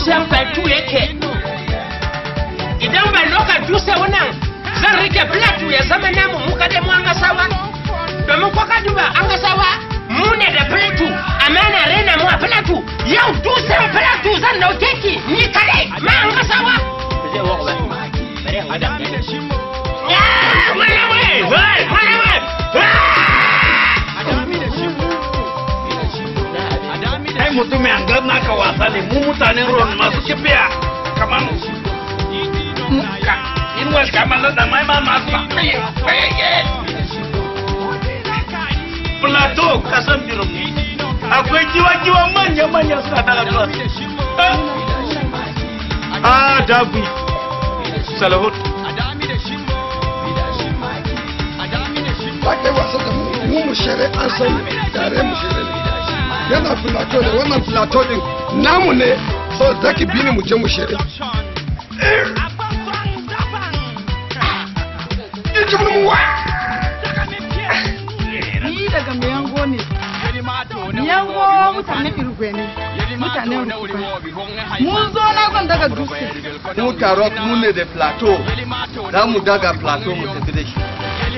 dutsen batu yake idan ban loka dutse wannan zan rike plateau ya zama namu mu kadai mu an gasawa domin ko ka duba an gasawa mu ne da plateau amma na raina mu a plateau yau dutsen plateau zan dauke ki ni kadai ma an gasawa ai mutumin an gan naka wasa ne mu mutanen ruwan masu kifiya kamar ka in wal kamar da mai ma masu plateau kasan birin akwai jiwa-jiwa manya-manya suna daga zuwa a dabi salahut ba kai wasa da mu mu mu shere an san tare mu shere ne yana filato ne wannan filato din namu ne so zaki bi ni mu je mu shere Ni daga Miyango ne. Miyango mutane Irgwe ne. Mutanen Rukuba. Mun zo na zan daga dutse. mu taro mu ne da plateau za mu daga plateau mu tafi da shi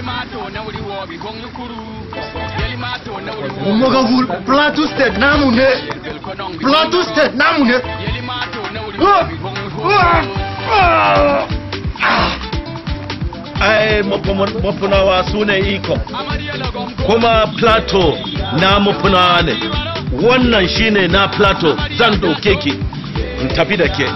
Umogagul Plateau State namu ne Plateau State namu ne ai mafunawa su ne iko kuma plateau na mafunawa ne wannan shine na plateau zan dauke ki in tafi da ke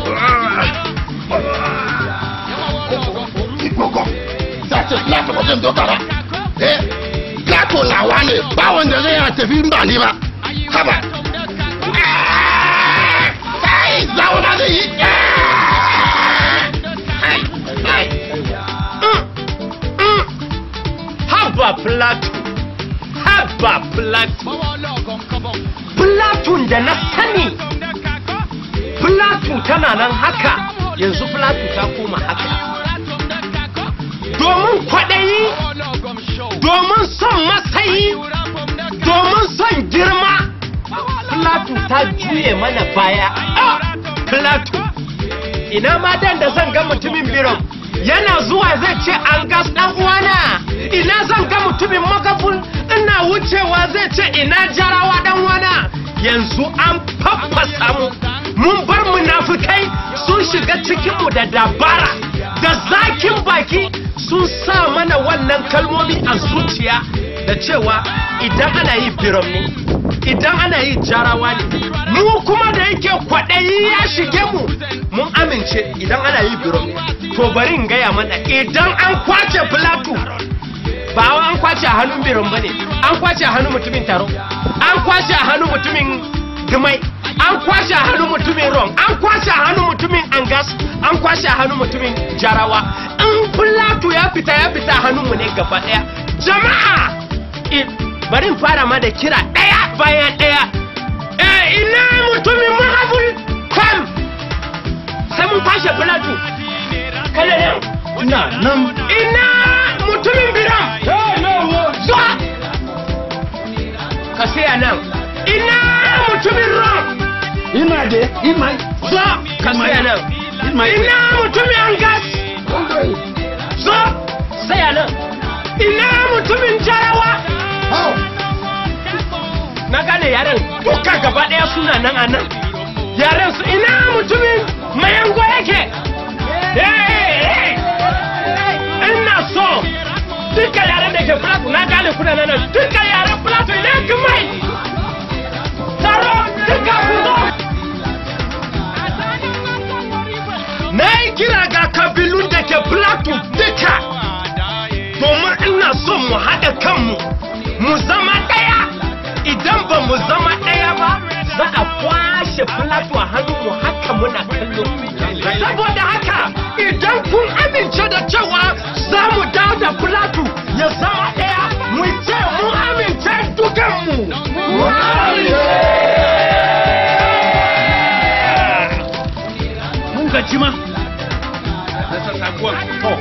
Igogo Sace Plateau ba zan doka ba Eh Plateau lawa ne ba wanda zai yana tafi in ba ni ba Haba Kai zauna da yi haba plateau haba plateau plateau da na sani plateau tana nan haka yanzu plateau ta koma haka domin kwaɗayi domin son matsayi domin son girma plateau ta juye mana baya ah plateau ina ma dan da zan ga mutumin biron yana zuwa zai ce an gas dan uwana ina zan ga mutumin magabul ina wucewa zai ce ina jarawa dan uwana yanzu an faffasa mu mun bar munafukai sun shiga cikinmu da dabara da zakin baki sun sa mana wannan kalmomi a zuciya da cewa idan ana yi biram ne idan ana yi jarawa ne mu kuma da yake kwaɗayi ya shige mu mun amince idan ana yi biram ne to bari in gaya mana idan an kwace filatu ba wa an kwace a hannun biram ba ne an kwace a hannun mutumin taro an kwace a hannun mutumin dumai an kwashe a hannun mutumin rom an kwashe a hannun mutumin angas an kwashe a hannun mutumin jarawa in filatu ya fita ya fita a hannunmu ne gaba daya jama'a i- bari in fara ma da kira daya bayan daya eh ina mutumin mahabul kam sai mun kwashe filatu kada nan ina nan ina mutumin biram zuwa ka saya nan ina mutumin rom ina de ina zo ka saya nan ina ina mutumin angas zo saya nan ina mutumin jarawa na gane yaren duka gaba daya suna nan a nan yaren su ina mutumin mayango yake Eh, eh. ina so duka yaren da ke plato na gane kuna nan duka yaren plato ina kumai taro duka ku zo na yi kira ga kabilun da ke plato duka domin ina so mu haɗa kanmu mu zama ɗaya idan ba mu zama ɗaya ba za a kwashe plato a hannunmu haka muna kallo saboda haka idan kun amince da cewa za mu dawo da plato ya zama ɗaya mu ce mu amince dukanmu mun gaji ma da sassakuwan to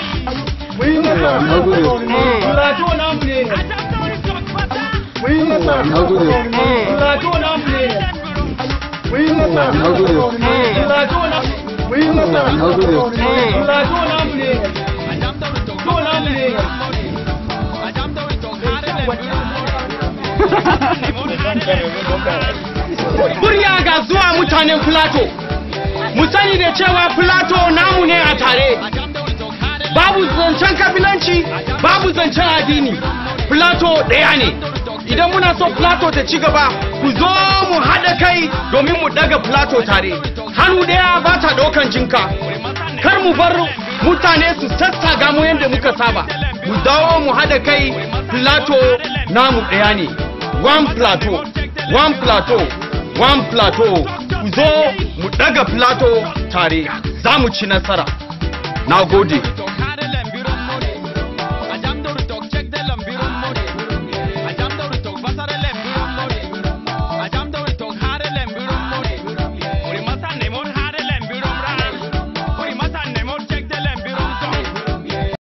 Plateau namu ne. Plateau namu ne. Plateau na mu yi nasara Plateau namu ne. To namu ne. Murya ga zuwa mutanen Plato. Mu sani da cewa Plato namu ne a tare. Babu zancen kabilanci, babu zancen addini. Plato ɗaya ne. Idan muna so Plato ta ci gaba, ku zo mu haɗa kai domin mu ɗaga Plato tare. Hannu ɗaya ba ta ɗaukan jinka. Kar mu bar mutane su sassaga mu yadda muka saba. Mu dawo mu haɗa kai Plato namu ɗaya ne. One Plateau, one Plateau, one Plateau. Ku zo mu ɗaga Plato tare, za mu ci nasara. Na gode.